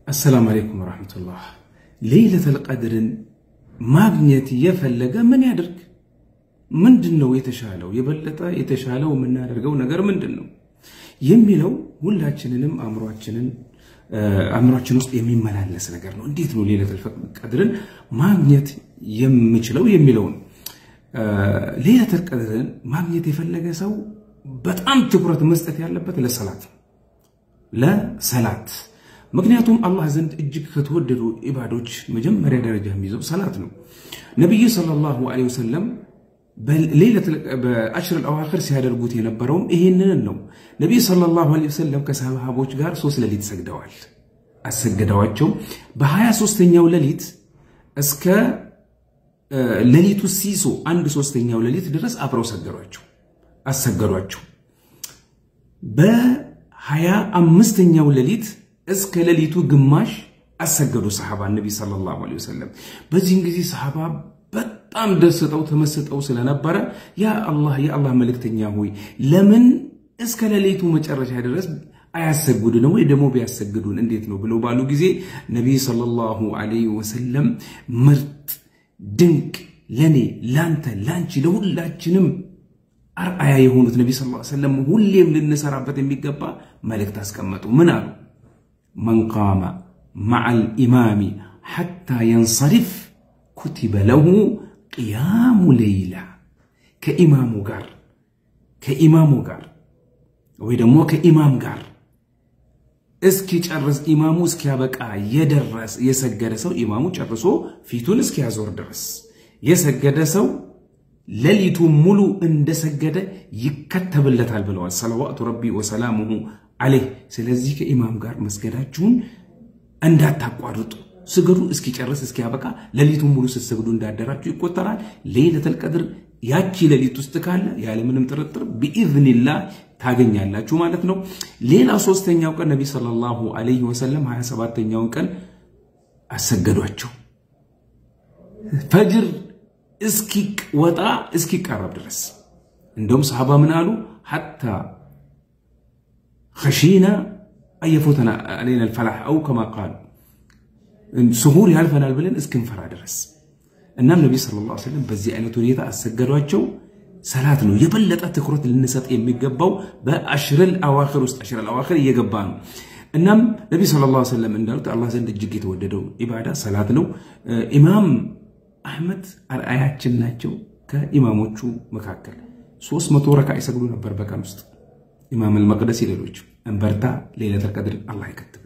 አሰላሙ አለይኩም ወራህመቱላህ። ሌይለተል ቀድርን ማግኘት የፈለገ ምን ያድርግ? ምንድን ነው የተሻለው? የበለጠ የተሻለው የምናደርገው ነገር ምንድን ነው የሚለው ሁላችንንም አእምሯችንን አእምሯችን ውስጥ የሚመላለስ ነገር ነው። እንዴት ነው ሌይለተል ቀድርን ማግኘት የምችለው የሚለውን ሌይለተል ቀድርን ማግኘት የፈለገ ሰው በጣም ትኩረት መስጠት ያለበት ለሰላት ለሰላት ምክንያቱም አላህ ዘንድ እጅግ ከተወደዱ ኢባዶች መጀመሪያ ደረጃ የሚይዘው ሰላት ነው። ነቢዩ ሰለላሁ ዐለይሂ ወሰለም በአሽር አዋኺር ሲያደርጉት የነበረውም ይሄንን ነው። ነቢዩ ሰለላሁ ዐለይሂ ወሰለም ከሰሃቦች ጋር ሶስት ሌሊት ሰግደዋል። አሰገደዋቸው። በሀያ ሦስተኛው ሌሊት እስከ ሌሊቱ ሲሶ አንድ ሶስተኛው ሌሊት ድረስ አብረው ሰገዷቸው አሰገዷቸው። በሀያ አምስተኛው ሌሊት እስከ ሌሊቱ ግማሽ አሰገዱ ሰሓባ ነቢ ሰለላሁ ዐለይሂ ወሰለም። በዚህም ጊዜ ሰሓባ በጣም ደስተው ተመስጠው ስለነበረ ያ አላህ የአላህ መልእክተኛ ሆይ ለምን እስከ ሌሊቱ መጨረሻ ድረስ አያሰግዱን ወይ ደግሞ ቢያሰግዱን እንዴት ነው ብለው ባሉ ጊዜ ነቢይ ሰለላሁ ዐለይሂ ወሰለም ምርጥ ድንቅ ለኔ ላንተ ላንቺ ለሁላችንም አርአያ የሆኑት ነቢ ስ ሰለም ሁሌም ልንሰራበት የሚገባ መልእክት አስቀመጡ። ምን አሉ? መን ቃመ መዓል ኢማሚ ሐታ የንሰሪፍ ኩቲበ ለሁ ቅያሙ ሌይላ። ከኢማሙ ጋር ከኢማሙ ጋር ወይ ደግሞ ከኢማም ጋር እስኪጨርስ ኢማሙ እስኪያበቃ የደረስ የሰገደ ሰው ኢማሙ ጨርሶ ፊቱን እስኪያዞር ድረስ የሰገደ ሰው ሌሊቱ ሙሉ እንደሰገደ ይከተብለታል ብለዋል ሰለዋቱ ረቢ ወሰላሙሁ አለይህ። ስለዚህ ከኢማም ጋር መስገዳችሁን እንዳታቋርጡ ስገዱ፣ እስኪጨርስ እስኪያበቃ ሌሊቱን ሙሉ ስትሰግዱ እንዳደራችሁ ይቆጠራል። ሌይለተል ቀድር ያቺ ሌሊት ውስጥ ካለ ያለምንም ጥርጥር ቢኢዝኒላህ ታገኛላችሁ ማለት ነው። ሌላ ሶስተኛው ቀን ነቢ ሰለላሁ ዐለይሂ ወሰለም 27ተኛውን ቀን አሰገዷቸው ፈጅር እስኪወጣ እስኪቃረብ ድረስ እንደውም ሰሃባ ምን አሉ? ሐታ ኸሺና አየፎተና አለይና አልፈላሕ አው ከማ ቃሉ ስሁር ያልፈናል ብለን እስክንፈራ ድረስ። እናም ነቢ ሰለላሁ ዐለይሂ ወሰለም በዚህ አይነት ሁኔታ አሰገዷቸው። ሰላት ነው የበለጠ ትኩረት ልንሰጥ የሚገባው በአሽረል አዋኺር ውስጥ አሽረል አዋኺር እየገባ ነው። እናም ነቢ ሰለላሁ ዐለይሂ ወሰለም እንዳሉት አላህ ዘንድ እጅግ የተወደደው ኢባዳ ሰላት ነው። ኢማም አህመድ አርአያችን ናቸው። ከኢማሞቹ መካከል ሶስት መቶ ረካ ይሰግዱ ነበር በቀን ውስጥ ኢማም አልመቅደሲ ሌሎች እንበርታ ሌይለተል ቀድር አላህ ይከትብ